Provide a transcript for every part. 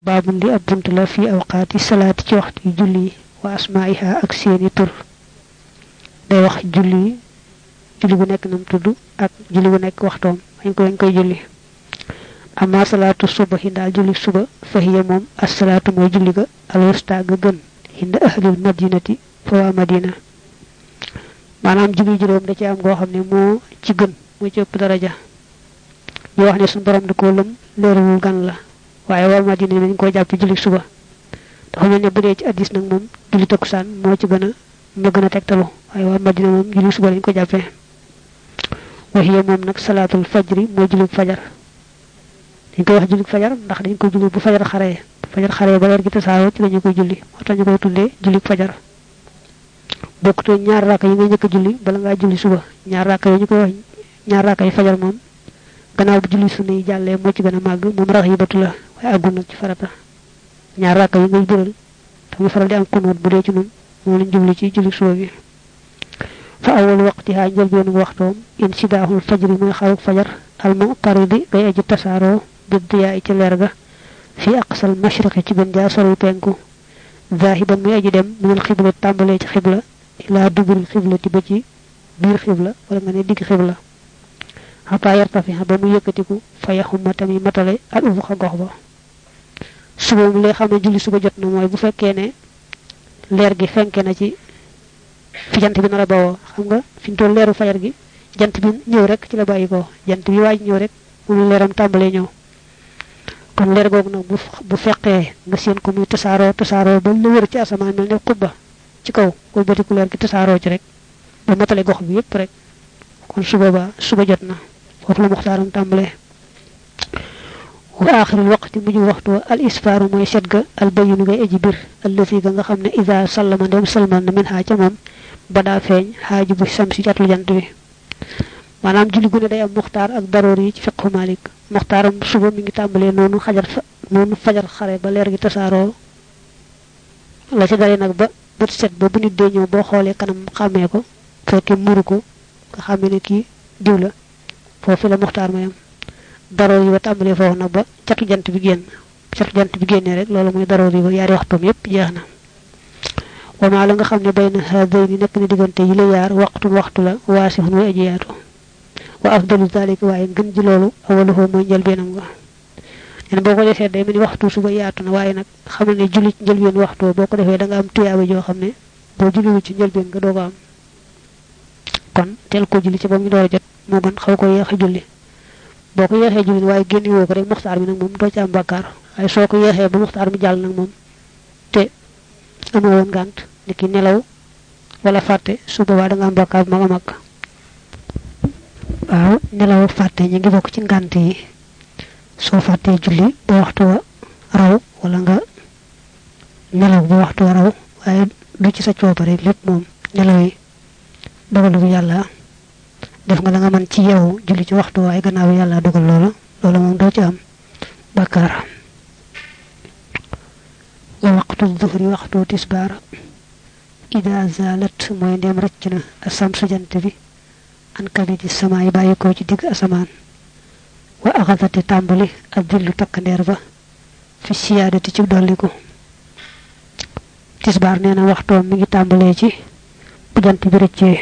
baabun li ab bunt la fi awqaati salaati ci waxtu yi julli yi wa asmaiha ak seeni tur day wax julli yi julli bu nekk nam tudd ak julli bu nekk waxtoom dañ ko dañ koy julli amma salaatu suba yi daal julli suba fa hiya moom assalaatu mooy julli ga alwusta ga gën inda ahlil madinati fa waa madina maanaam julli juróom da ci am goo xam ne moo ci gën moo ci ëpp daraja ñu wax ne suñu borom da koo lëm leeralul gan la waaye waa madina yi dañ koo jàpp julli suba dafa mel ne bu dee ci addis nag moom julli takkusaan moo ci gën a moo gën a tegtalu waaye waa madina moom julli suba lañ ko jàppee waxiya moom nag salaatul fajri mooy julli fajar dañ koy wax julli fajar ndax dañ koy julli bu fajar xaree bu fajar xaree ba leer gi tasaaroo ci lañu koy julli moo tax ñu koy tuddee julli fajar bokkutoo ñaar raaka yi ngay njëkk a julli bala ngaa julli suba ñaar raaka yi ñu koy wax ñaar raaka yi fajar moom gannaaw bu julli sunna yi jàllee moo ci gën a màgg moom rax yi batu la waaye àggul nag ci farata ñaar raaka yi ngay bëral te muy faral di am kunuut bu dee ci nun moom lañ jubli ci julli suba bi fa awal waqtiha njëlbeenu waxtoom insidaahul fajri muy xaruk fajar al muqtaridi ngay aji tasaaroo bi diyaa ci leer ga fi aqsal mashriqi ci gën jaa sori penku zahiban muy aji dem minal xibla tàmbalee ci xibla ilaa duburi xiblati ba ci biir xibla wala nga ne digg xibla xataa yartafiha ba mu yëkkatiku fa yaxuma tamit matale al ufuqa gox ba suba mu lay xam ne julli suba jot na mooy bu fekkee ne leer gi fenke na ci fi jant bi nar a bawoo xam nga fi ñu toll leeru fajar gi jant bi ñëw rek ci la bàyyi ko jant bi waaj ñëw rek mu leeram tàmbalee ñëw kon leer googu nag bu bu fekkee nga seen ko muy tasaaroo tasaaroo ba la wër ci asamaan mel ne xubba ci kaw koy batiku leer gi tasaaroo ci rek ba matale gox bi yépp rek kon suba ba suba jot na foofu la muxtaaram tàmbalee wa aaxiril waqti mujj waxtu al isfaaru mooy set ga al bayinu ngay aji bir allati ga nga xam ne ida sallama ndem salmal na min xaa ca moom ba daa feeñ xaaju bu sam si jatlu jant bi maanaam julli gu ne day am muxtaar ak daroor yi ci fiqhu malik muxtaaram suba mi ngi tàmbalee noonu xajar fa noonu fajar xare ba leer gi tasaaroo la ci dalee nag ba bët set ba bu nit dee ñëw boo xoolee kanam xàmmee ko fekkee muru ko nga xàmmee ne kii diw la foofu la muxtaar mayam daroor yi ba tàmbalee foofu nag ba catu jant bi génn catu jant bi génnee rek loolu mooy daroor yi ba yaari waxtoom yépp jeex na wamaa la nga xam ne bay na haday ni nekk na diggante yi la yaar waxtu waxtu la waasixun way aji yaatu wa afdalu zalika waaye ngën ji loolu awaluhu mooy njëlbeenam nga nen boo ko defee day mel ni waxtu suba yaatu na waaye nag xamal ne julli ci njëlbeen waxtu boo ko defee da nga am tuyaaba joo xam ne boo julliwu ci njëlbeen nga doo ko am kon teel ko julli ci ba mu door a jot moo gën xaw ko yeexe julli boo ko yeexee julli waaye génn woo ko rek muxtaar bi nag moom doo ci am bàkkaar waaye soo ko yeexee ba muxtaar bi jàll nag moom te amoo woon ngànt ni ki nelaw wala fàtte su boobaa da nga am bàkkaar bu mag a mag waaw nelaw fàtte ñu ngi bokk ci ngànt yi soo fàttee julli ba waxtu wa raw wala nga nelaw ba waxtu wa raw waaye du ci sa coobare lépp moom nelaw yi dogalu bu yàlla def nga la nga mën ci yow julli ci waxtu waaye gannaaw yàlla dogal loola loola moom doo ci am bàkkaar wa waqtu zuhri waxtu tisbaar ida zalat mooy ndem rëcc na asamsu jant bi an kabidi sama yi bàyyi ko ci digg asamaan wa axadati tàmbali ak dillu takkandeer ba fi siyaadati ci dolliku tisbaar nee na waxtoom mi ngi tàmbalee ci bu jant bi rëccee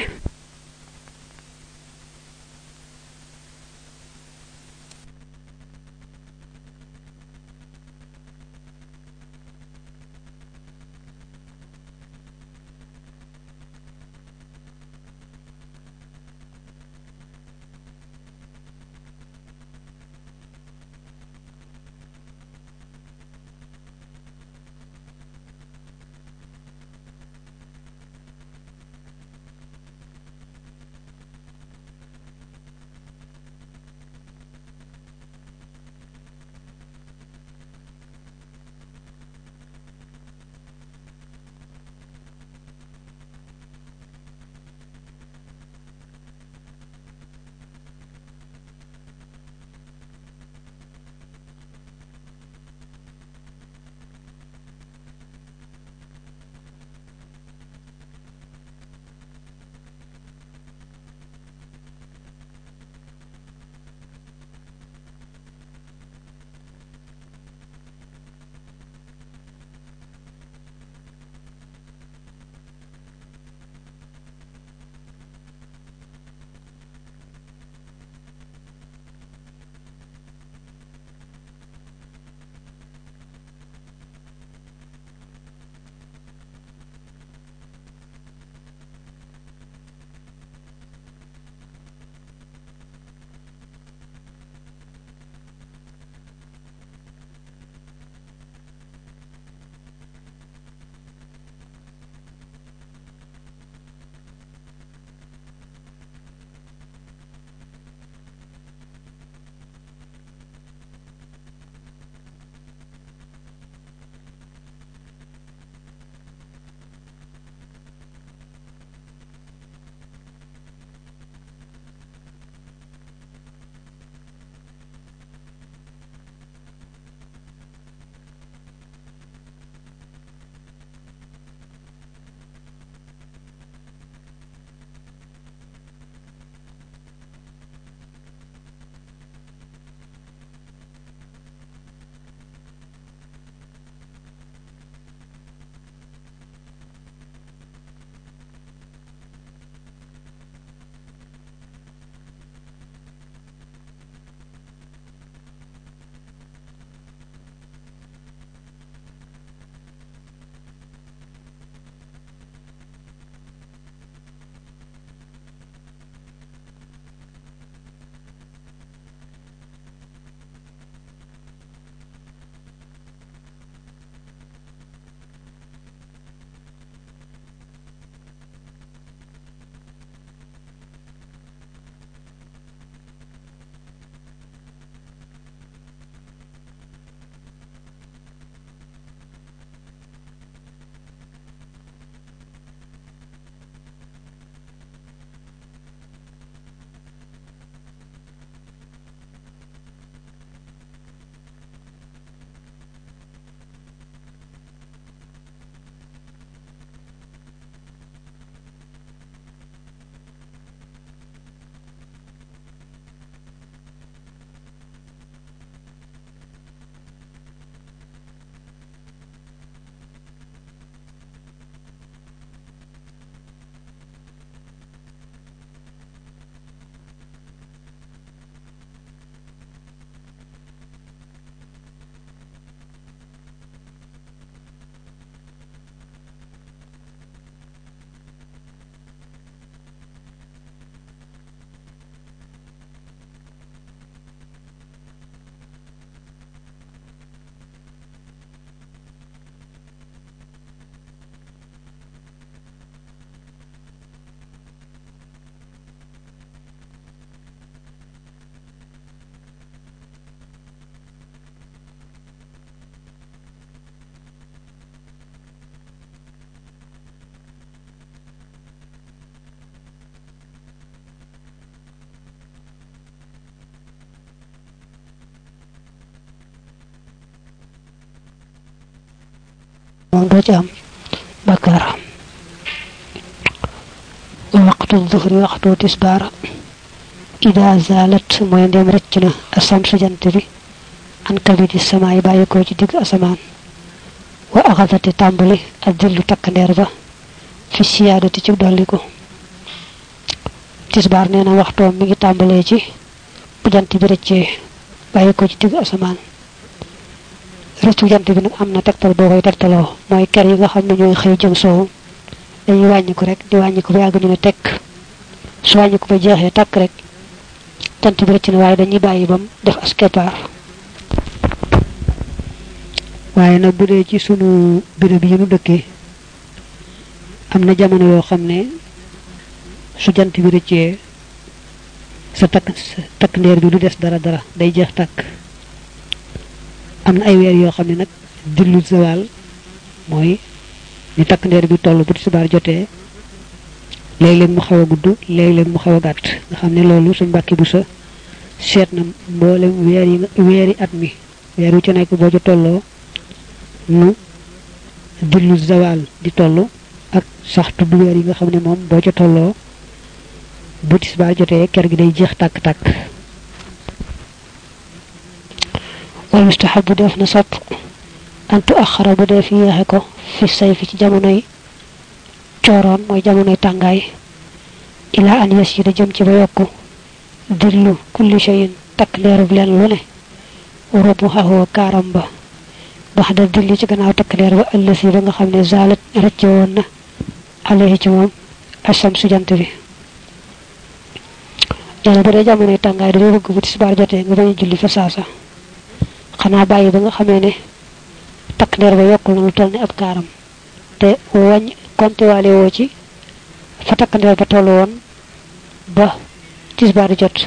moom doo ci am bakkaar waxtu zuhri waxtu tisbaar ida zalat mooy ndem rëcc na asamsu jant bi an kabiti samaay bàyyi ko ci digg asamaan wa axasati tàmbali ak dillu takkandeer ba fi siyaadati ci dolliku tisbaar nee na waxtoom mi ngi tàmbalee ci bu jant bi rëccee bàyyi ko ci digg asamaan rëccu jant bi nag am na tegtal boo koy tegtaloo mooy ker yi nga xam ne ñooy xëy jëm soowu dañuy wàññi ko rek di wàññi ko ba yàgg ñu ne tekk su wàññi ko ba jeexee takk rek jant bi rëcc na waaye dañuy bàyyi bam def as keppaar waaye nag bu dee ci sunu béréb yi nu dëkkee am na jamono yoo xam ne su jant bi rëccee sa takk sa takk ndeer bi du des dara dara day jeex tàkk am na ay weer yoo xam ne nag dillu zawal mooy ni takk ndeer bi toll bu tisbaar jotee léeg-léeg mu xaw a gudd léeg-léeg mu xaw a gàtt nga xam ne loolu suñ mbàkki bu sa seet na mboolem weer yi weeri at mi weer wu ci nekk boo ca tolloo nu dillu zawal di toll ak sax tudd weer yi nga xam ne moom boo ca tolloo bu tisbaar jotee ker gi day jeex tàkk-tàkk wal mustahabu def na sopp antu axara bu dee fi yeexe ko fi say fi ci jamonoy cooroon mooy jamonoy tàngaay ilaa an yes yi da jëm ci ba yokku dillu kulli shayin takk leerub leen lu ne robu xaxoo kaaram ba bax da dilli ci gannaaw takk leer ba ëllësi ba nga xam ne zalat rëcce woon na alayhi ci moom asam su jant bi yàlla bu dee jamonoy tàngaay dañoo bëgg bu tisbaar jotee nga bañ a julli fa saasa xanaa bàyyi ba nga xamee ne takk ndeer ba yokkul na lu toll ni ab kaaram te wàññ konte waale woo ci fa takk ndeer ba toll woon ba tisbaar di jot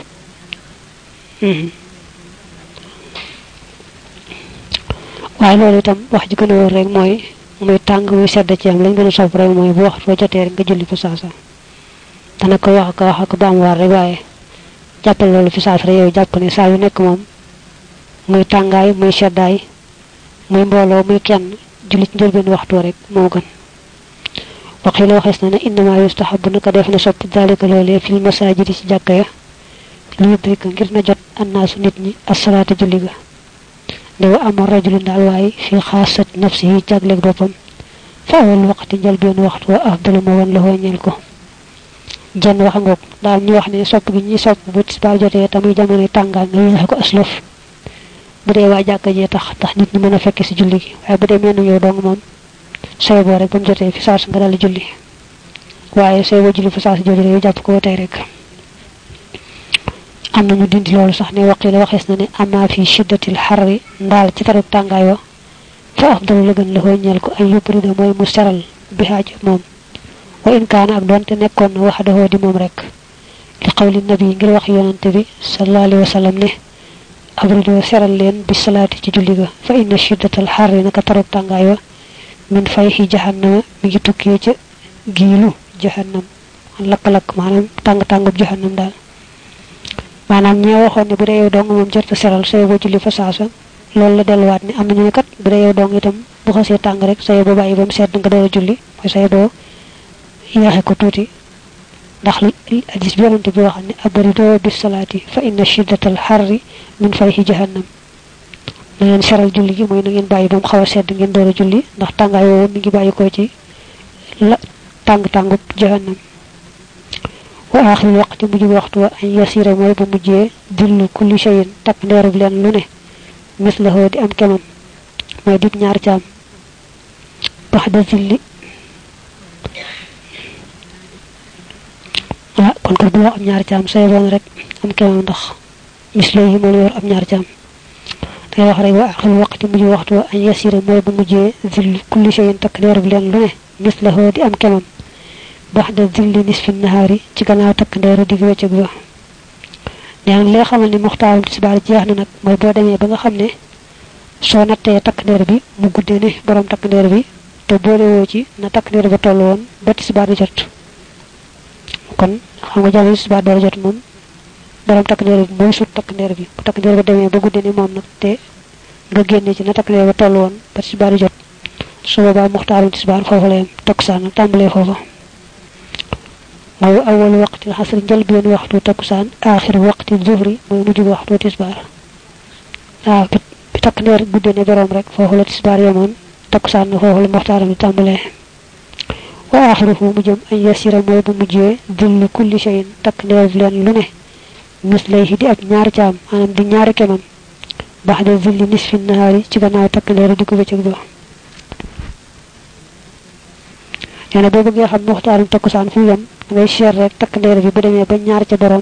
waaye loolu itam wax ji gën a wóor rek mooy muy tàng muy sedd ci am lañ gën a sopp rek mooy bu waxtu ba jotee rek nga julli fa saasa dana ko wax ko wax ak baam waar rek waaye jàppal loolu fi saasa rek yow jàpp ne saa yu nekk moom muy tàngaay muy seddaay muy mbooloo muy kenn julli ci njëlbeen waxtu rek moo gën waxi la waxees na ne innama yustahabu naka def na sopp dalika loolee fil masajidi ci jàkka ya li yudrika ngir na jot annaasu nit ñi asalaata julli ga ndewa amoon rajulun daal waaye fi xaasat nafsi yi jagleeg boppam fa awal waqti njëlbeen waxtu wa afdalu ma woon la ñeel ko jenn wax ngoog daal ñu wax ne sopp gi ñi sopp bu tisbaar jotee tamuy jamono tàngaay nga yéexe ko aslëf bu dee waa jàkka jee tax tax nit ñi mën a fekk si julli gi waaye bu dee menn yow dong moom sooy boo rek ba mu jotee fi saas nga dal julli waaye sooy boo julli fi saas jooju rek jàpp ko ba tey rek am nañu dindi loolu sax ne waqi la waxees na ne ama fi shiddatil xarri ndaal ci taruk tàngaay wa fa afdalu la gën la koy ñeel ko ay yubrida mooy mu seral bi xaaj moom wa in kaana ak doonte nekkoon na wax dafoo di moom rek li xawli nabi ngir wax yonante bi sallallahu alayhi wa sallam ne abridoo seral leen bi salaati ci julli ga fa inna shiddatal xarri naka taruk tàngaay wa min fayhi jahannama mi ngi tukkee ca giilu jahannam lakk-lakk maanaam tàng-tàngub jahannam daal maanaam ñee waxoon ne bu dee yow dong moom jërta seral saye boo julli fa saasa loolu la delluwaat ne am nañu ne kat bu dee yow dong itam bu xasee tàng rek saye boo bàyyi ba mu sedd nga door a julli mooy saye boo yeexe ko tuuti ndax hadis bi yonante bi waxam ne abridoo bis salaati fa inna shiddatal xarri min fayhi jahannam na ngeen seral julli gi mooy na ngeen bàyyi ba mu xaw a sedd ngeen door a julli ndax tàngaay woowu mi ngi bàyyi ko ci la tàng-tàngub jahannam wa aaxiril waqti mujj waxtu wa an yasira mooy bu mujjee dillu kulli shayin takk ndeerub leen lu ne mislahoo di am kemam mooy dib ñaar caam bax da zilli ah kon kat bu wax am ñaar caam say boon rek am kemam ndax mislo yi moo la yor am ñaar caam dangay wax rek wa aaxiril waqti mujj waxtu wa an yasira mooy bu mujjee dillu kulli shayin takk ndeerub leen lu ne mislahoo di am kemam bax da dilli nisfi nahaari ci gannaaw takk ndeeru digg wëccëg ba nee na li nga xamal ni muxtaarum tisbaar jeex na nag mooy boo demee ba nga xam ne soo nattee takk ndeer bi mu guddee ne borom takk ndeer bi te boole woo ci na takk ndeer ba toll woon ba tisbaar di jot kon xam nga jamono tisbaar door a jot moom borom takk ndeer bi mooy sut takk ndeer bi bu takk ndeer ba demee ba guddee ne moom nag te nga génne ci na takk ndeer ba toll woon ba tisbaar di jot su boobaa muxtaarum tisbaar foofu la yem takkusaan nag tàmbalee foofa mooy awal waqti xasri njëlbeen waxtu takkusaan aaxir waqti zuhri mooy mujj waxtu tisbaar waaw bi takk ndeer guddee ne borom rek foofu la tisbaar yemoon takkusaan na foofu la muxtaaram di tàmbalee wa aaxiruhu mu jëm añ yasira mooy bu mujjee dillu kulli shayin takk ndeer leen lu ne mis lay di ab ñaari caam maanaam di ñaari kemam bax de zilli nisfi nahaari ci gannaaw takk ndeer di ko bëccëg ba nee na boo bëggee xam muxtaarum takkusaan fu mu yem ngay seet rek takk ndeer bi bu demee ba ñaar ca borom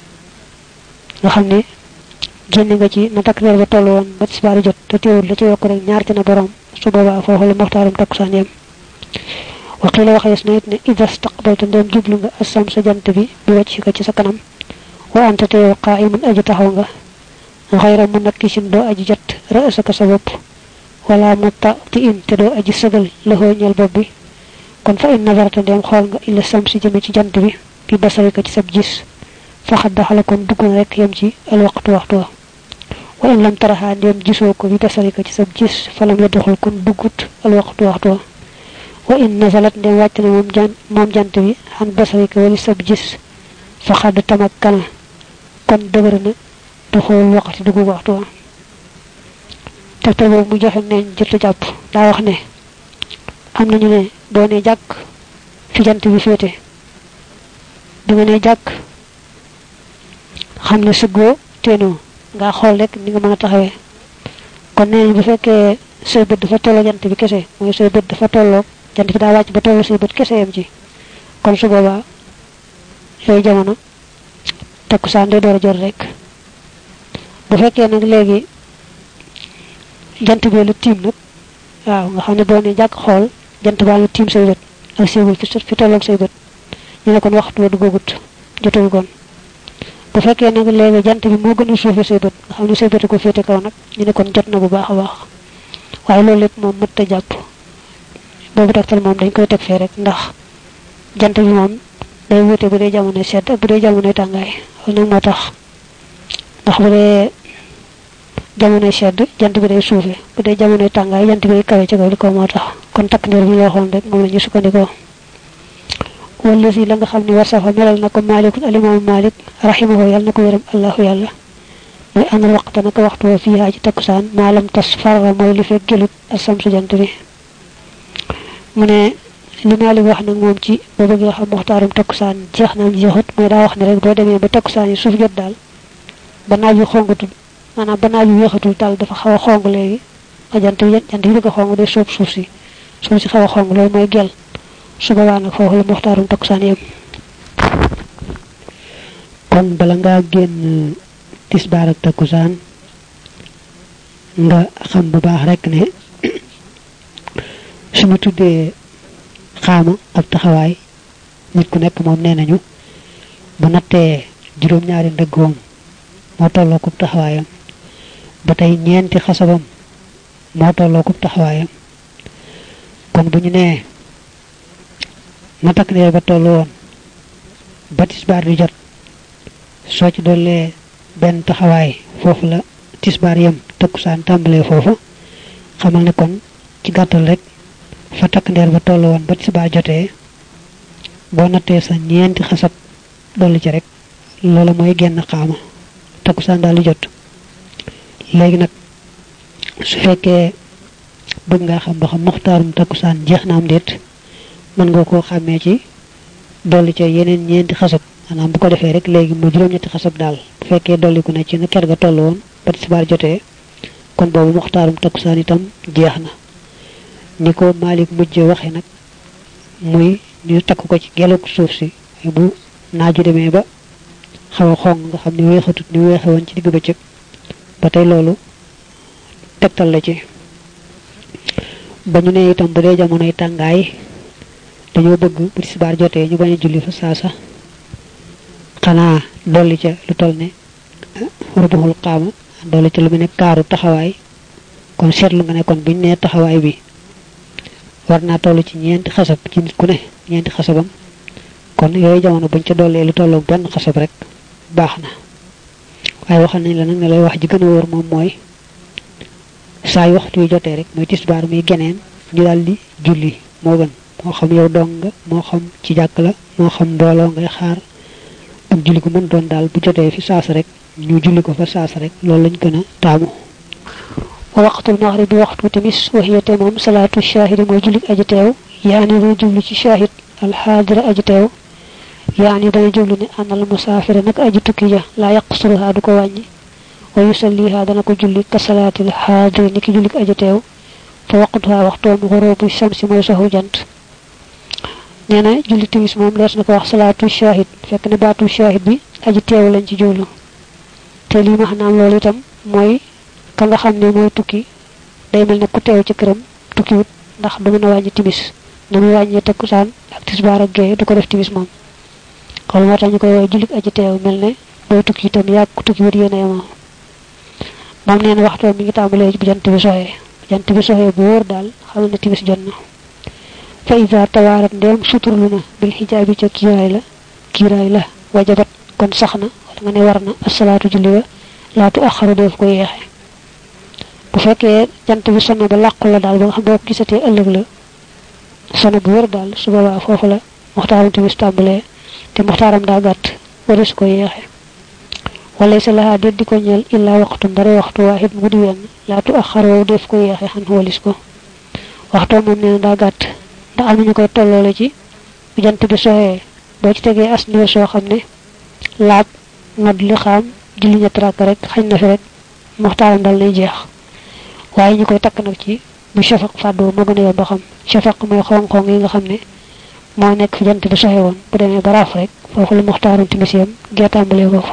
nga xam ne génn nga ci na takk ndeer ba toll woon ba tisbaar jot te teewul la ci yokk rek ñaar ca na borom su boobaa foofu la muxtaarum takkusaan yem waqila waxees na it ne ida staqbalta ndem jublu nga assam sa jant bi bi wàcc ko ci sa kanam wa anta te yow qaa'imun aji taxaw nga xayra mu nakki sin doo aji jot ra'saka sa bopp wala mu ta ti in te doo aji sëgal loxoo ñeel bopp bi kon fa in nazarta ndem xool nga illa samsi jëme ci jant bi bi basarika ci sab gis faxat daxala kon dugg na rek yem ci al waxtu waxtu wa wa in lam taraxaa ndem gisoo ko bi basarika ci sab gis falam yadduxul kon duggut al waxtu waxtu wa wa in nazalat ndem wàcc na moom jan moom jant bi xan basarika wali sab gis faxad tamak kana kon dëgër na duxul waxtu dugg waxtu wa tegtal boobu mu joxe neeñ jëtu jàpp daa wax ne am nañu ne doo ne jàkk fi jant bi féete du nga ne jàkk xam ne sëggoo teenoo nga xool rek ni nga mën a taxawee kon nee bu fekkee say bët dafa tolloo jant bi kese mooy say bët dafa tolloo jant bi daa wàcc ba tolloo say bët kese yam ci kon su boobaa yooyu jamono takkusaan day door a jot rek bu fekkee nag léegi jant bi lu tiim nag waaw nga xam ne boo ne jàkk xool jant baa lu tiim say bët ak say bët fi fi tolloog say bët ñu ne kon waxtu wa duggagut jotul kon bu fekkee nag léegi jant bi moo gën a suufe say bët nga xam ne say bët ko féete kaw nag ñu ne kon jot na bu baax a baax waaye loolu lépp moom mëtta jàpp boobu tegtal moom dañ koy teg fee rek ndax jant bi moom day wute bu dee jamono sedd ak bu dee jamono tàngaay loolu nag moo tax ndax bu dee jamonoy sedd jant bi day suufe bu dee jamonoy tàngaay jant bi day kawe ci kaw li ko moo tax kon takk ndeer bi ñu waxoon rek moom la ñu sukkandikoo wala si la nga xam ne war safa melal na ko maalikun alimaamu malik rahimahu yàlla na ko yërëm allahu yàlla mooy anal waxta naka waxtu wa fii ci takkusaan maalam tas farra mooy li fekk gelut asam su jant bi mu ne li malik wax nag moom ci boo bëggee xam muxtaarum takkusaan jeex naam jeexut mooy daa wax ne rek boo demee ba takkusaan yi suuf jot daal ba naaj bi xongatul maanaam ba naaj bi weexatul daal dafa xaw a xong léegi a jant bi jant bi bëgg a xong day soob suuf si suuf si xaw a xong loolu mooy gel su boobaa nag foofu la muxtaarum takkusaan yem kon bala ngaa génn tisbaar ak takkusaan nga xam bu baax rek ne suñu tuddee xaama ak taxawaay nit ku nekk moom nee nañu bu nattee juróom-ñaari ndëggoom moo tolloo kub taxawaayam ba tey ñeenti xasabam moo tolloo kub taxawaayam kon bu ñu nee na takk ndeer ba toll woon ba tisbaar di jot soo ci dollee benn taxawaay foofu la tisbaar yem takkusaan tàmbalee foofu xamal ne kon ci gàttal rek fa takk ndeer ba toll woon ba tisbaar jotee boo nattee sa ñeenti xasab dolli ci rek loola mooy genn xaama takkusaan daal di jot léegi nag su fekkee bëgg nga xam ba xam muxtaarum takkusaan jeex na am déet mën nga koo xàmmee ci dolli ca yeneen ñeenti xasab maanaam bu ko defee rek léegi mu juróom-ñetti xasab daal bu fekkee dolliku ne ci na ker ga toll woon ba tisbaar jotee kon boobu muxtaarum takkusaan itam jeex na ni ko Malik mujje waxe nag muy ñu takk ko ci geluk suuf si bu naaju demee ba xaw a xong nga xam ne weexatut ni weexe woon ci digg bëccëg ba tey loolu tegtal la ci ba ñu ne itam bu dee jamonoy tàngaay dañoo bëgg bu tisbaar jotee ñu bañ a julli fa saasa xanaa dolli ca lu toll ne rubuxul xaama dolli ca lu mu ne kaaru taxawaay kon seetlu nga ne kon buñ nee taxawaay bi war naa toll ci ñeenti xasab ci nit ku ne ñeenti xasabam kon yooyu jamono buñ ca dollee lu tolloog benn xasab rek baax na waaye waxal nañ la nag ne lay wax ji gën a wóor moom mooy saa yu waxtu yu jotee rek mooy tisbaar muy geneen ñu daal di julli moo gën moo xam yow dong nga moo xam ci jàkk la moo xam mbooloo ngay xaar ak julli ko mën doon daal bu jotee fi saas rek ñu julli ko fa saas rek loolu lañ gën a taamu wa waqtul maghrib bi waxtu timis waxiyate moom salaatu shahidi mooy jullik aji teew yaani dana jublu ci shahid alxaadira aji teew yaani dana jublu ne anal musaafira nag aji tukki ja laa yaqsuruha du ko wàññi wa yusalliha dana ko julli ka salaatil xaadiri ni ki jullik aji teew fa waqtuha waxtoom xurubu shamsi mooy soxu jant nee na julli timis moom lees na ko wax salaatu shahid fekk ne baatu shahid bi aji teew lañ ci jublu te lii ma xam loolu itam mooy ka nga xam ne mooy tukki day mel ne ku teew ci këram tukki wut ndax du mën a wàññi timis na muy wàññee takkusaan ak tisbaar ak gee du ko def timis moom kon moo tax ñu koy woowee jullit aji teew mel ne booy tukki itam yàgg ku tukki wut yéen a yemoo moom nee na waxtoo mi ngi tàmbalee bu jant bi soxee bu jant bi soxee bu wóor daal xamal ne timis jot na fa isa tawaarat ndeem suturlu na bil xijaabi ca kiiraay la kiiraay la wajabat kon sax na wala nga ne war na asalaatu julli wa laatu axaru def ko yeexe bu fekkee jant bi sonn ba làqu la daal ba nga xam boo ko gisatee ëllëg la sonn bu wër daal su boobaa foofu la muxtaaram timis tàmbalee te muxtaaram daa gàtt wari su ko yeexe wala sa lahaa déet di ko ñeel illaa waxtu dara waxtu waahid mu di wenn laatu axaroo def ko yeexe xan walis ko waxtoo moom nee na daa gàtt ndax am nañu koy tolloole ci bu jant bi soxee boo ci tegee as niwe soo xam ne laab ngad li xaam julli ñett rakk rek xañ na fi rek muxtaaram dal nay jeex waaye ñu koy takk nag ci bu shafaq fàddoo moo gën a yomb xam shafaq mooy xong-xong yi nga xam ne moo nekk fi jant bi soxe woon bu demee ba raaf rek foofu la muxtaaram timis yam gee tàmbalee foofu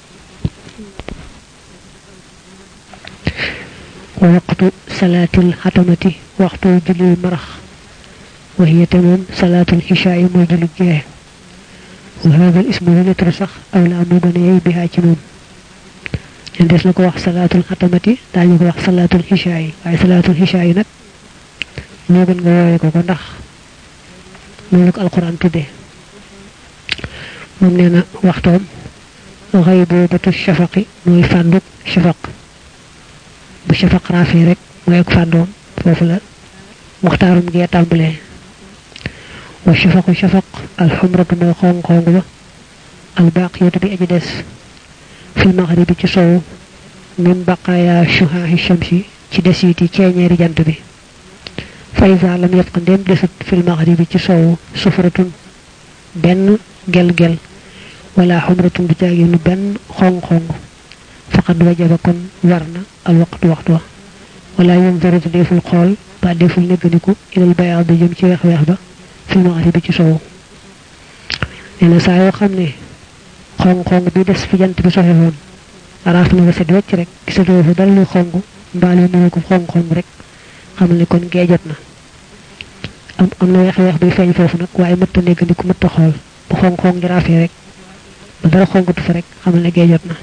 waqtu salaatil xatamati waxtu julli marax waxiyate moom salaatul xishaa yi mooy julli gee wa hada al ismu lettre sax aw la moo gën a yey bihaa ci moom leen des na ko wax salaatul xatamati daañu ko wax salaatul xishaa yi waaye salaatul xishaa yi nag moo gën nga woowee ko ko ndax loolu ko alquran tuddee moom nee na waxtoom xëy boobatu shafaqi mooy fànduk shafaq bu shafaq raafee rek mooy ak fàndoom foofu la muxtaarum gee tàmbalee wa shafaqu shafaq alxumratu mooy xong-xong ba albaqiyatu bi aji des fil maghribi ci sowu min baqaaya shuhaahi shamsi ci desiiti ceeñeeri jant bi fa iza lam yabqa ndem desut fil maghribi ci sowu sufratun benn gel-gel wala xumratun du jaaginu benn xong-xong faqad wajaba kon war na al waqtu waxtu wa wala yunzaru deful xool ba deful negganiku ilal bayaad jëm ci weex-weex ba fil maghribi ci sowu nee na saa yoo xam ne xong-xong bi des fi jant bi soxe woon araaf na ba set wecc rek gisatoo fa dara lu xong mbaa lu nuru ko xong-xong rek xamal ne kon gee jot na am am na weex-weex buy feeñ foofu nag waaye mëtta neggandiku mëtta xool bu xong-xong ngi raafee rek ba dara xongatu fa rek xamal ne gee jot na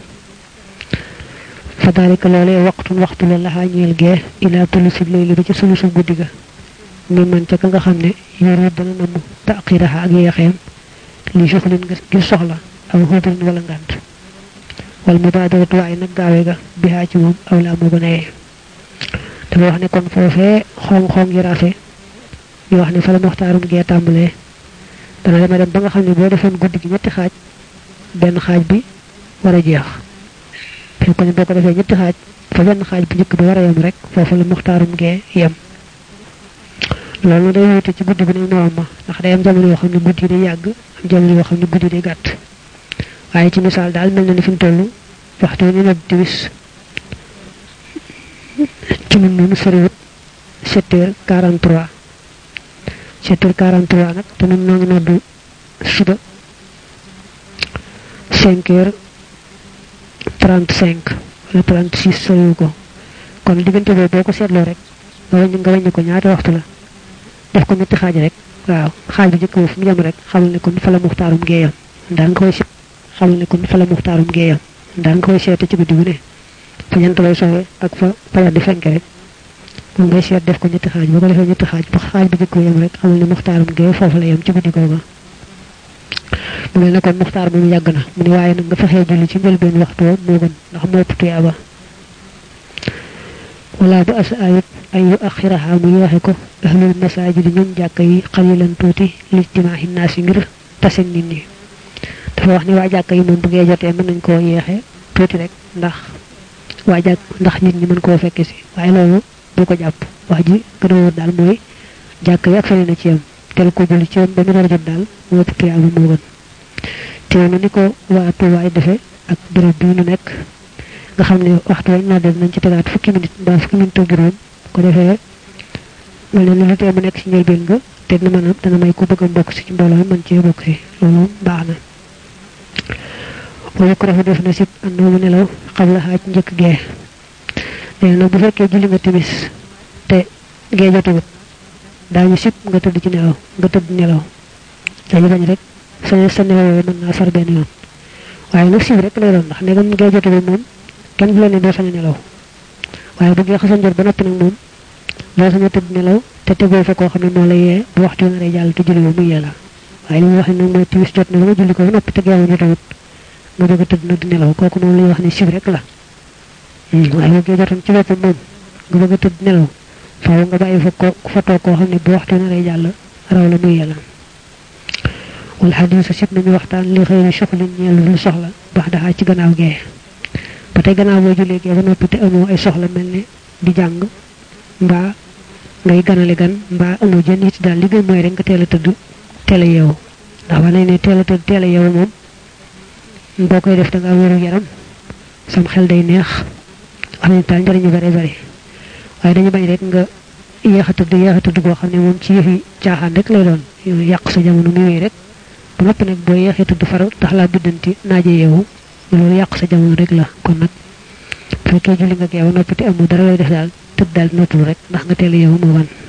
fa daalika loolee waxtun waxtu la laxaa ñeel gee ilaa tulusi layli ba ci sulusu guddi ga mi man ca ka nga xam ne yoru dana namu taqiraha ak yeexeem li soxlin nga ngir soxla aw xóotarin wala ngànt wal mubaadaratu waaye nag gaawe ga bihaa ci moom aw laa moo gën a yee dafa wax ne kon foofee xong-xong yi raafe yoo wax ne fa la moxtaarum gee tàmbalee dana dema dem ba nga xam ne boo defoon guddi gi ñetti xaaj benn xaaj bi war a jeex fi ko ne boo ko defee ñetti xaaj fa benn xaaj bu njëkk bi war a yem rek foofu la muxtaarum gee yem loolu day wute ci guddi bi nañ noom ma ndax day am jamono yoo xam ne guddi day yàgg am jamono yoo xam ne guddi day gàtt waaye ci misaal daal mel na ni fi mu toll waxtu wi ñu nodd timis ci nun noonu soriwut sept heures quarante trois sept heures quarante trois nag te nun noo ngi noddu suba cinq heures trente cinq wala trente six soriwu ko kon diggante boobu boo ko seetloo rek nga wàññi nga wàññi ko ñaata waxtu la def ko ñetti xaaj rek waaw xaaj bi njëkk fu mu yem rek xamal ne kon fa la muxtaarum géeyam daan nga koy seet xamal ne kon fa la muxtaarum géeyam daan nga koy seete ci guddi bu ne fa jant lay soxee ak fa fajar di fenk rek moom ngay seet def ko ñetti xaaj boo ko defee ñetti xaaj ba xaaj bi njëkk yem rek xamal ne muxtaarum géey foofu la yem ci guddi googa mu mel ne kon muxtaar moom yàgg na mu ne waaye nag nga fexee julli ci njëlbeen waxtu moo gën ndax moo ëpp tuyaaba wala ba asa ayut ay yu axiraha mu yeexe ko ahlul masajid ñun jàkka yi xalilan tuuti lijtimaahi naas yi ngir tase nit ñi dafa wax ni waa jàkka yi moom bu ngee jotee mën nañ koo yeexe tuuti rek ndax waa jàkk ndax nit ñi mën koo fekke si waaye loolu bu ko jàpp wax ji gën a wóor daal mooy jàkka yi ak fene na ci yam tel ko julli ci yam ba mu war a jot daal moo ëpp tuyaaba moo gën teew na ni ko waa tuwaay defe ak béréb bii nu nekk nga xam ne waxtu wañ noddee nañ ci tegaat fukki minute mbaa fukki minute ak juróom ko defee wala lu tee mu nekk ci njëlbeen nga te dina mën a dana may ku bëgg a bokk si ci mbooloo mën cee bokk si loolu baax na wala ko rafet def na sib àndoo mu nelaw xam la xaaj njëkk gee nee nag bu fekkee julli nga timis te gee jotagut daañu sib nga tëdd ci nelaw nga tëdd nelaw dañu bañ rek sa sa nelaw yooyu mën naa far benn yoon waaye nag sib rek lay doon ndax ndegam gee jotagut moom kenn du la ne doo sañ a nelaw waaye bu gee xasan jot ba noppi nag moom doo sañ a tëdd nelaw te tegoo fa koo xam ne moo la yee bu waxtu na rey jàll te julli ba muy yee la waaye li ñu wax ne nag mooy timis jot na ba nga julli ko ba noppi te geewu jotawut nga bëgg a tëdd nag di nelaw kooku moom la ñuy wax ne sib rek la waaye bu gee jotoon ci boppam moom nga bëgg a tëdd nelaw faaw nga bàyyi fa ko fa toog koo xam ne bu waxtu na rey jàll raw la muy yee la wal xadis sib nañu waxtaan li xëy na soxla ñeel lu soxla baax daxaa ci gannaaw gee ba tey gannaaw boo jullee gee ba noppi te amoo ay soxla mel ne di jàng mbaa ngay ganale gan mbaa amoo jën it daal li gën mooy rek nga teel a tëdd teel a yeewu ndax wax nañ ne teel a tëdd teel a yeewu moom boo koy def da ngaa wéru yaram sam xel day neex wax nañ daal njëriñu bare bare waaye dañu bañ rek nga yéex a tëdd yéex a tëdd goo xam ne moom ci yëfi caaxaan rek lay doon yàq sa jamono muy wéy rek ba noppi nag boo yeexee tëdd far tax laa biddanti naaje yeewu loolu yàq sa jamono rek la kon nag bu fekkee julli nga gee ba noppi te amoo dara lay def daal tëdd daal noppalu rek ndax nga teel a yeewu moo wan